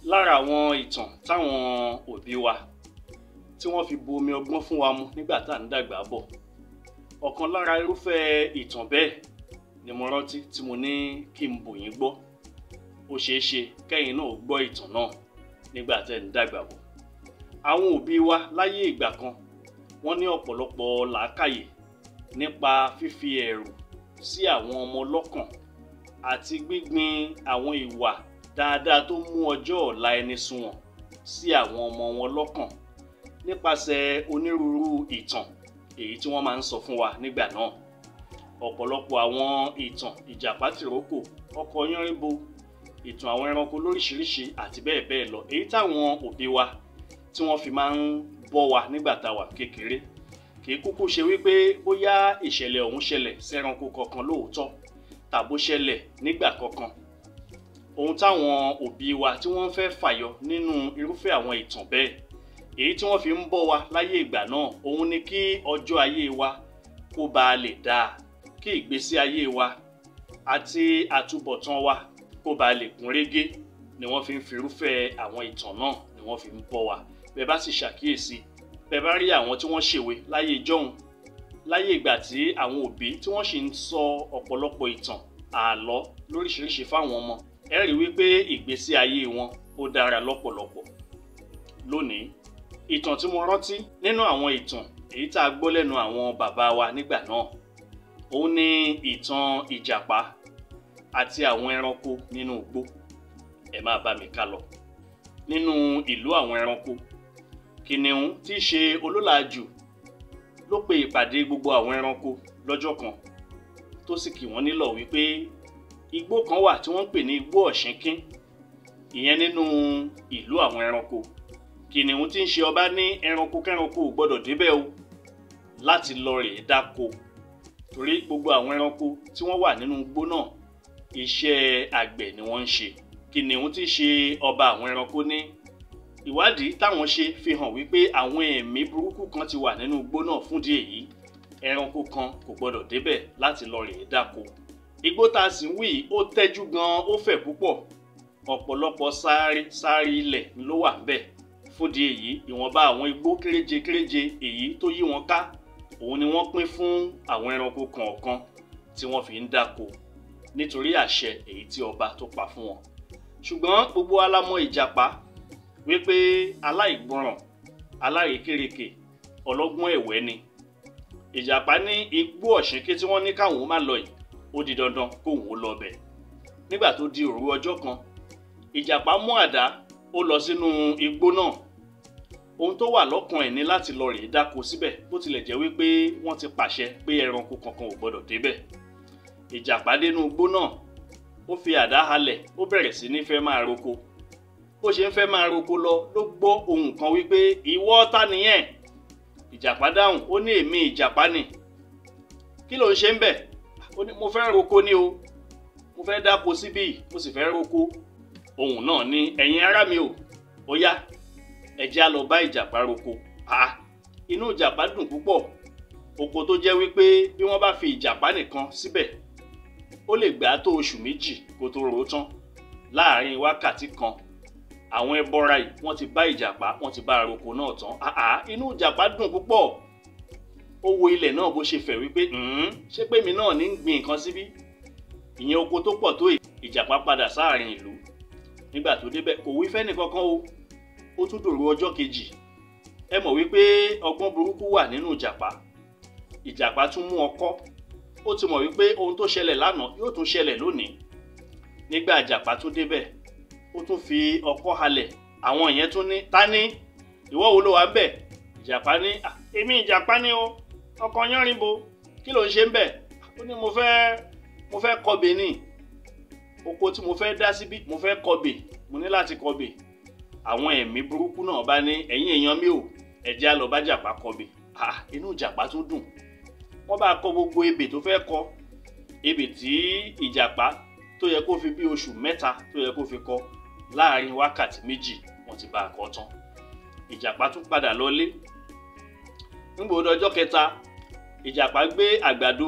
lára àwọn ìtàn táwọn òbí wa tí wọ́n fi bu omi ọgbọ́n fún wa mu nígbà tá à ń dàgbà bọ̀ ọ̀kan lára irúfẹ́ ìtàn bẹ́ẹ̀ ni mo rántí tí mo ní kí n bò yín gbọ́ ó ṣeé ṣe kẹ́yìn náà gbọ́ ìtàn náà nígbà tẹ́ ń dàgbà bọ̀ àwọn òbí wa láyé ìgbà kan wọ́n ní ọ̀pọ̀lọpọ̀ làákàyè nípa fífi ẹ̀rù sí àwọn ọmọ lọ́kàn àti gbígbin àwọn ìwà dáadáa tó mú ọjọ́ ọ̀la ẹni sunwọ̀n sí àwọn ọmọ wọn lọ́kàn nípasẹ̀ onírúurú ìtàn èyí tí wọ́n máa ń sọ fún wa nígbà náà ọ̀pọ̀lọpọ̀ àwọn ìtàn ìjàpá tìrókò ọkọ̀ yánríbo ìtàn àwọn ẹranko lóríṣiríṣi àti bẹ́ẹ̀ bẹ́ẹ̀ lọ èyí táwọn òbí wa tí wọ́n fi máa ń bọ́ wa nígbà tá a wà kékeré kì í kúkú ṣe wípé bóyá ìṣẹ̀lẹ̀ ọ̀hún ṣẹlẹ̀ sẹ́ranko kankan lóòótọ́ tàbó ṣẹlẹ̀ nígbà kankan ohun táwọn òbí wa tí wọ́n fẹ́ fàyọ nínú irúfẹ́ àwọn ìtàn bẹ́ẹ̀ èyí tí wọ́n fi ń bọ́ wa láyé ìgbà náà òun ni kí ọjọ́ ayé wa kó bàa lè dáa kí ìgbésí ayé wa àti àtúbọ̀tán wa kó bàa lè kún régé ni wọ́n fi ń fi irúfẹ́ àwọn ìtàn náà ni wọ́n fi ń bọ́ wa bẹ́ẹ̀ bá sì ṣàkíyèsí bẹ́ẹ̀ bá rí àwọn tí wọ́n ṣèwé láyé ìjọ́hun láyé ìgbà tí àwọn òbí tí wọ́n sì ń sọ ọ̀pọ̀lọpọ̀ ìtàn àlọ́ lóríṣiríṣi fáwọn ọmọ ẹ rí wípé ìgbésí ayé wọn ó dára lọ́pọ̀lọpọ̀ lónìí ìtàn tí mo rántí nínú àwọn ìtàn èyí tá a gbọ́ lẹ́nu àwọn bàbá wa nígbà náà òun ni ìtàn ìjàpá àti àwọn ẹranko nínú igbó ẹ máa bá mi ká lọ nínú ìlú àwọn ẹranko kìnìún tí í ṣe olólàájú ló pe ìpàdé gbogbo àwọn ẹranko lọ́jọ́ kan tó sì kì wọ́n nílọ̀ wípé igbó kan wà tí wọ́n ń pè ní igbó ọ̀ṣínkín ìyẹn nínú ìlú àwọn ẹranko kìnìún tí ń ṣe ọba ní ẹranko kẹranko ò gbọdọ̀ débẹ̀ o láti lọ rèé dáko torí gbogbo àwọn ẹranko tí wọ́n wà nínú igbó náà iṣẹ́ àgbẹ̀ ni wọ́n ń ṣe kìnìún tí ṣe ọba àwọn ẹranko ní ìwádìí táwọn ṣe fi hàn wípé àwọn ẹ̀mí burúkú kan ti wà nínú igbó náà fúndìí èyí ẹranko kan kò gbọdọ̀ débẹ̀ láti lọ rèé dáko igbó tá a sì ń wí yìí ó tẹ́jú gan-an ó fẹ̀ púpọ̀ ọ̀pọ̀lọpọ̀ sáré sáré ilẹ̀ ló wà ń bẹ̀ fúndìí èyí ìwọ̀nba àwọn igbó kéréje kéréje èyí tó yí wọn ká òun ni wọ́n pín fún àwọn ẹranko kọ̀ọ̀kan tí wọ́n fi ń dáko nítorí àṣẹ èyí tí ọba tó pa fún wọn ṣùgbọ́n gbogbo alámọ̀ ìjàpá wípé aláìgbọràn aláìkérekè ọlọ́gbọ́n ẹ̀wẹ́ ni ìjàpá ní igbó ọ̀ṣínkí tí wọ́n ní káwọn má lọ yìí ó di dandan kóun ó lọ bẹ̀ nígbà tó di òru ọjọ́ kan ìjàpá mú àdá ó lọ sínú igbó náà ohun tó wà lọ́kàn ẹ̀ ní láti lọ rèé dáko síbẹ̀ bó tilẹ̀ jẹ́ wípé wọ́n ti pàṣẹ pé ẹranko kankan ò gbọdọ̀ débẹ̀ ìjàpá dénú igbó náà ó fi àdá halẹ̀ ó bẹ̀rẹ̀ sí ní fẹ́ máa roko bó ṣe ń fẹ́ máa roko lọ ló gbọ́ ohun kan wípé ìwọ ta nìyẹn ìjàpá dáhùn ó ní èmi ìjàpá nì kí ló ń ṣe ń bẹ̀ ó ní mo fẹ́ roko ní o mo fẹ́ dáko síbí mo sì fẹ́ roko ohun náà ní ẹ̀yin ará mi o ó yá ẹ jẹ́ á lọ bá ìjàpá roko ah inú ìjàpá dùn púpọ̀ oko tó jẹ́ wípé bí wọ́n bá fi ìjàpá nìkan síbẹ̀ ó lè gbà á tó oṣù méjì kó tó ro tán láàárín wákàtí kan àwọn ẹbọra yìí wọ́n ti bá ìjàpá wọ́n ti bá aroko náà tán àá inú ìjàpá dùn púpọ̀ ó wo ilẹ̀ náà bó ṣe fẹ̀ wípé ṣé pé mi náà ní ń gbin nǹkan síbí ìyẹn oko tó pọ̀ tó ìjàpá padà sáàrin ìlú nígbà tó débẹ̀ kò wí fẹ́ni kankan o ó tún dòru ọjọ́ kejì ẹ mọ̀ wípé ọgbọ́n burúkú wà nínú ìjàpá ìjàpá tún mú ọkọ́ ó ti mọ̀ wípé ohun tó ṣẹlẹ̀ lánàá yóò tún ṣẹlẹ̀ lónìí nígbà ìjàpá tó débẹ̀ ó tún fi ọkọ́ halẹ̀ àwọn yẹn tún ní ta ni ìwọ wo ló wà ń bẹ̀ ìjàpá ní èmi ìjàpá ni o ọkọ yánrinbo kí ló ń ṣe ń bẹ̀ ó ní mo fẹ́ mo fẹ́ kọbè ni oko tí mo fẹ́ dá síbí mo fẹ́ kọbè mo ní láti kọbè àwọn ẹ̀mí burúkú náà bá ní ẹ̀yin èèyàn mi ò ẹ jẹ́ á lọ bá jàpá kọbè inú ìjàpá tún dùn wọ́n bá kọ gbogbo ebè tó fẹ́ kọ ebè tí ìjàpá tó yẹ kó fi bí oṣù mẹ́ta tó yẹ kó fi kọ láàrin wákàtí méjì wọ́n ti bá a kọ tán ìjàpá tún padà lọlé nígbà ó dọjọ́ kẹta ìjàpá gbé àgbàdo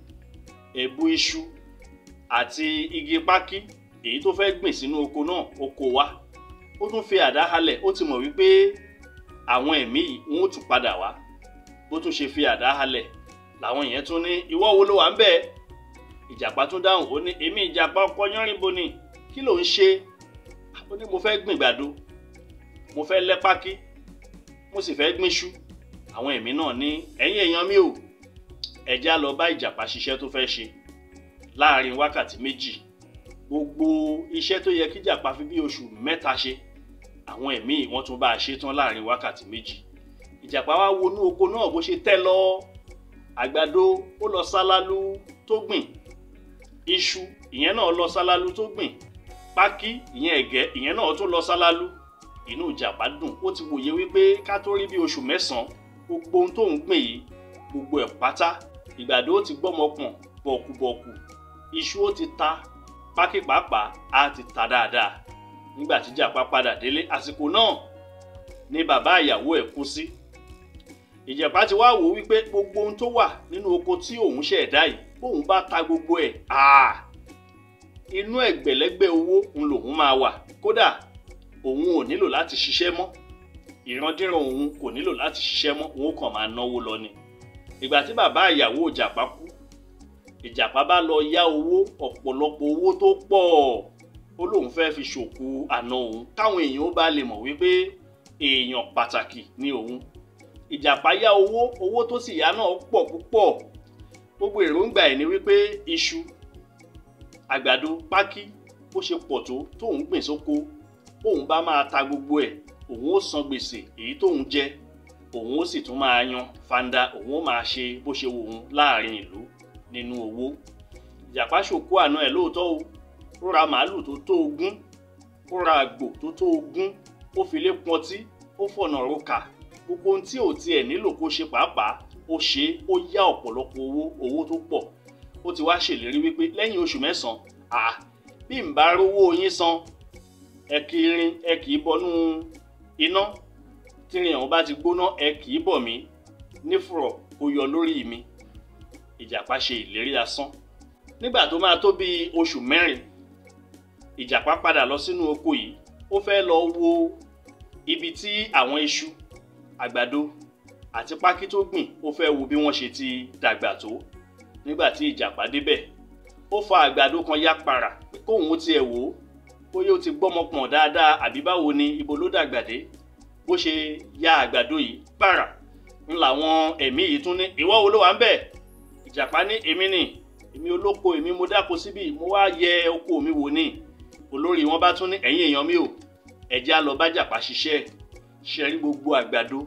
ẹ̀bù iṣu àti igi pákí èyí tó fẹ́ gbìn sínú oko náà ó kó wá ó tún fi àdá halẹ̀ ó ti mọ̀ wípé àwọn ẹ̀mí yìí wọn ó tún padà wá bó tún ṣe fi àdá halẹ̀ làwọn yẹn tún ní ìwọ wo ló wà ń bẹ̀ ìjàpá tún dáhùn ó ní èmi ìjàpá ọkọ yánrìnbó ni kí ló ń ṣe ó ní mo fẹ́ gbìn gbàdo mo fẹ́ lẹ́ pákí mo sì fẹ́ gbínṣú àwọn ẹ̀mí náà ní ẹ̀yin èèyàn mi ò ẹ̀já lọ bá ìjàpá ṣiṣẹ́ tó fẹ́ ṣe láàrin wákàtí méjì gbogbo iṣẹ́ tó yẹ kí ìjàpá fi bí oṣù mẹ́ta ṣe àwọn ẹ̀mí wọ́n tún bá a ṣe tán láàrin wákàtí méjì ìjàpá wá wọnú oko náà bó ṣe tẹ́ lọ àgbàdo ó lọ sálálú tó gbìn iṣu ìyẹn náà lọ sálálú tó gbìn pákí ìyẹn ẹ̀gẹ́ ìyẹn náà tún lọ sálálú inú ìjàpá dùn ó ti wòye wípé ká tó rí bí oṣù mẹ́sàn-án gbogbo ohun tó ń gbìn yìí gbogbo ẹ̀ pátá ìgbàdo ó ti gbọ́mọ pọ̀n bọ̀kùbọ̀kù iṣu ó ti ta pákí pàápàá á ti ta dáadáa nígbà tí ìjàpá padà délé àsìkò náà ni bàbá ìyàwó ẹ̀ kú sí ìjàpá ti wá wò wípé gbogbo ohun tó wà nínú oko tí òun ṣẹ̀dá yìí bóun bá ta gbogbo ẹ̀ àà inú ẹgbẹ̀lẹ́gbẹ̀ owó ń lòun máa wà kódà òun ò nílò láti ṣiṣẹ́ mọ́ ìrandíran òun kò nílò láti ṣiṣẹ́ mọ́ òun kàn máa náwó lọ ni ìgbà tí bàbá ìyàwó ìjàpá kú ìjàpá bá lọ yá owó ọ̀pọ̀lọpọ̀ owó tó pọ̀ ó lóun fẹ́ fi ṣòkú àna òun káwọn èèyàn ó bá lè mọ̀ wípé èèyàn pàtàkì ni òun ìjàpá yá owó owó tó sì yá náà pọ̀ púpọ̀ gbogbo èròǹgbà ẹ̀ ni wípé iṣu àgbàdo pákí ó ṣe pọ̀ tó tóun gbìn sóko òun bá máa ta gbogbo ẹ̀ òun ó san gbèsè èyí tóun jẹ òun ó sì tún máa yan fanda òun ó máa ṣe bó ṣe wù òun láàrin ìlú nínú owó ìjàpá ṣòkú àná ẹ̀ lóòótọ́ o ó ra màálù tó tó ogún ó ra àgbò tó tó ogún ó fi lé pọntí ó fọ̀nà roka gbogbo ohun tí ò tiẹ̀ nílò kó ṣe pàápàá ó ṣe é ó yá ọ̀pọ̀lọpọ̀ owó owó tó pọ̀ ó ti wá ṣèlérí wípé lẹ́yìn oṣù mẹ́sàn-án à bí n bá rówó yín san ẹ kì í rin ẹ kì í bọnú iná tírin ọ̀hún bá ti gbóná ẹ kì í bọ̀ mí nífùrọ̀ kó yọ lórí mi ìjàpá ṣe ìlérí asán nígbà tó máa tó bíi oṣù mẹ́rin ìjàpá padà lọ sínú oko yìí ó fẹ́ lọ wo ibi tí àwọn iṣu àgbàdo àti pákí tó gbìn ó fẹ́ wo bí wọ́n ṣe ti dàgbà tó nígbà tí ìjàpá débẹ̀ ó fa àgbàdo kan yá para pé kóun ó tiẹ̀ wò ó bóyá ó ti gbọ́mọ pọ̀n dáadáa àbí báwo ni ibo ló dàgbà dé bó ṣe ya àgbàdo yìí para ń làwọn ẹ̀mí yìí tún ní ìwọ wo ló wà ń bẹ̀ ìjàpá ní èmi nì èmi olóko èmi mo dáko síbí mo wá yẹ oko mi wò ní olórí wọn bá tún ní ẹ̀yin èèyàn mi ò ẹ jẹ́ á lọ bá jàpá ṣiṣẹ́ ṣe rí gbogbo àgbàdo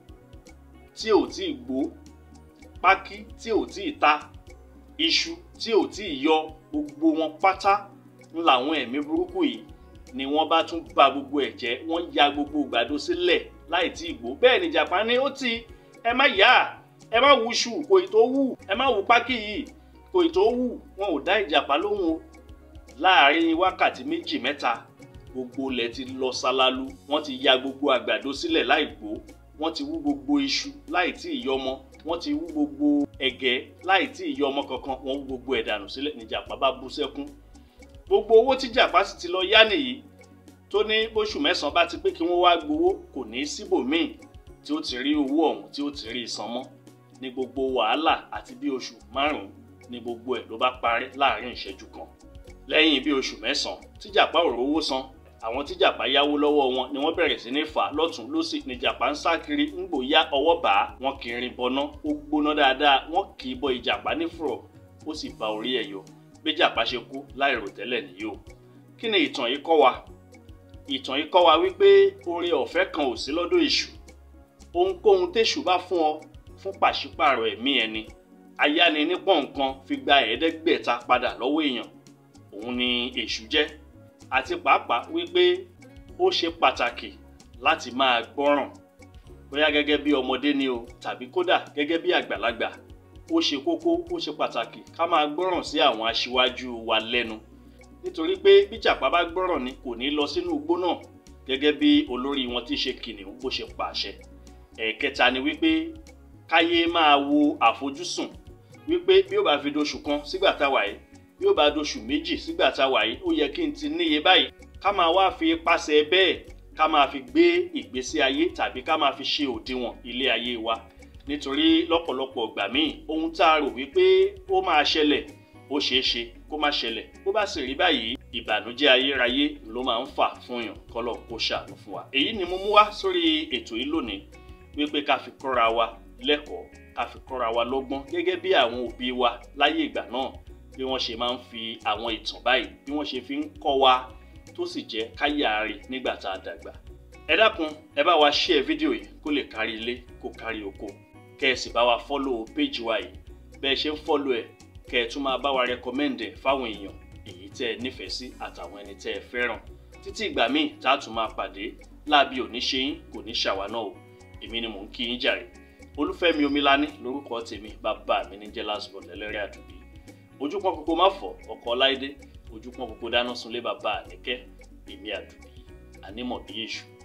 tí ò tí ì gbó pákí tí ò tí ì ta iṣu tí ò tí ì yọ gbogbo wọn pátá ń làwọn ẹ̀mí burúkú yìí ni wọ́n bá tún ba gbogbo ẹ̀ jẹ́ wọ́n ya gbogbo àgbàdo sílẹ̀ láì tí ì gbó bẹ́ẹ̀ ni jàpá ní ó ti ẹ má yá ẹ má wú iṣu kò ì tó wù ẹ má wú pákí yìí kò ì tó wù wọn ò dá ìjàpá lóhùn o láàárín wákàtí méjì mẹ́ta gbogbo ilẹ̀ ti lọ ṣálálu wọ́n ti ya gbogbo àgbàdo sílẹ̀ láì gbó wọ́n ti wú gbogbo iṣu láì tí ì yọmọ wọ́n ti wú gbogbo ẹ̀gẹ́ láì tí ì yọmọ kankan wọ́n wú gbogbo ẹ̀ dànù sílẹ̀ ní jàpá bá bú sẹ́kún gbogbo owó tí jàpá sì ti lọ yá nìyí tó ní bóṣù mẹ́sàn-án bá ti pé kí wọ́n wá gbowó kò ní síbòmíì tí ó ti rí owó ọ̀hún tí ó ti rí san mọ́ ní gbogbo wàhálà àti bí oṣù márùn-ún ní gbogbo ẹ̀ ló bá parí láàrin ìṣẹ́jú kan lẹ́yìn bí oṣù mẹ́sàn-án tí jàpá ò rówó san àwọn tí jàpá yáwó lọ́wọ́ wọn ni wọ́n bẹ̀rẹ̀ sí ní fà lọ́tún lọ́sì ni jàpá ń sá kiri ń gbòóyá ọwọ́ bá a wọn kì í rin bọná ó gbóná dáadáa wọn kì í bọ ìjàpá nífùrọ̀ ó sì ba orí ẹ̀ yọ bí jàpá ṣe kú láìrò tẹ́lẹ̀ nìyí o kí ni ìtàn yìí kọ́ wa ìtàn yìí kọ́ wa wípé oore ọ̀fẹ́ kan ò sí lọ́dọ̀ èṣù ohunkóhun téṣù bá fún ọ fún pàṣípààrọ̀ ẹ̀mí ẹni ayáni nípọ̀ nǹkan fi gba ẹ̀ẹ́dẹ́gbẹ̀ta padà lọ́wọ́ èèyàn òun ni èṣù jẹ́ àti pàápàá wípé ó ṣe pàtàkì láti máa gbọ́ràn bóyá gẹ́gẹ́ bí ọmọdé ni o tàbí kódà gẹ́gẹ́ bí àgbàlagbà ó ṣe kókó ó ṣe pàtàkì ká máa gbọ́ràn sí àwọn aṣíwájú wa lẹ́nu nítorí pé bí jàpá bá gbọ́ràn ni kò ní lọ sínú igbó náà gẹ́gẹ́ bí olórí wọn tí ṣe kìnìún bó ṣe pàṣẹ ẹ̀ẹ̀kẹta ni wípé káyé máa wo àfojúsùn wípé bí ó bá fi doṣù kan sígbà táwa yìí bí ó bá doṣù méjì sígbà táwa yìí ó yẹ kí n ti níye báyìí ká máa wá fi ipasẹ̀ bẹ́ẹ̀ ká máa fi gbé ìgbésí ayé tàbí ká máa fi ṣe òdiwọ̀n ilé ayé wa nítorí lọ́pọ̀lọpọ̀ ìgbà míì ohun tá a rò wípé ó máa ṣẹlẹ̀ ó ṣeé ṣe kó má ṣẹlẹ̀ bó bá sì rí báyìí ìbànújẹ́ ayérayé ló máa ń fà fún yàn kọ́lọ̀ kó ṣàánú fún wa. èyí ni mo mú wá sórí ètò yìí lónìí wípé ká fi kọ́ra wa lẹ́kọ̀ọ́ ká fi kọ́ra wa lọ́gbọ́n gẹ́gẹ́ bí àwọn òbí wa láyé ìgbà náà bí wọ́n ṣe máa ń fi àwọn ìtàn báyìí bí wọ́n ṣe fi ń kọ́ wa tó sì jẹ́ káyà rè nígbà tá a dàgbà. ẹ dákun ẹ bá wa share fídíò yìí kó lè kárí ilé kó kárí oko kẹ́ ẹ sì bá wa follow page wa yìí bẹ́ẹ̀ ṣe ń follow ẹ̀ kẹ́ ẹ tún máa bá wa recommend ẹ̀ fáwọn èèyàn èyí tẹ́ ẹ nífẹ̀ẹ́ sí àtàwọn ẹni tẹ́ ẹ fẹ́ràn títí ìgbà míì tá a tún máa pàdé láàbí òní ṣe yín kò ní ṣàwa náà o èmi ni mò ń kí yín jàre olúfẹ́mi omilani lórúkọ tèmi bàbá mi ní jẹ́lás bọ̀ lẹ́lẹ́rẹ́ àdùbí ojúpọ́n kókó má fọ̀ ọkọ̀ láìdé ojúpọ́n kókó dáná sunlé bàbá àníkẹ́ èmi àdùbí ànímọ̀ bí èṣù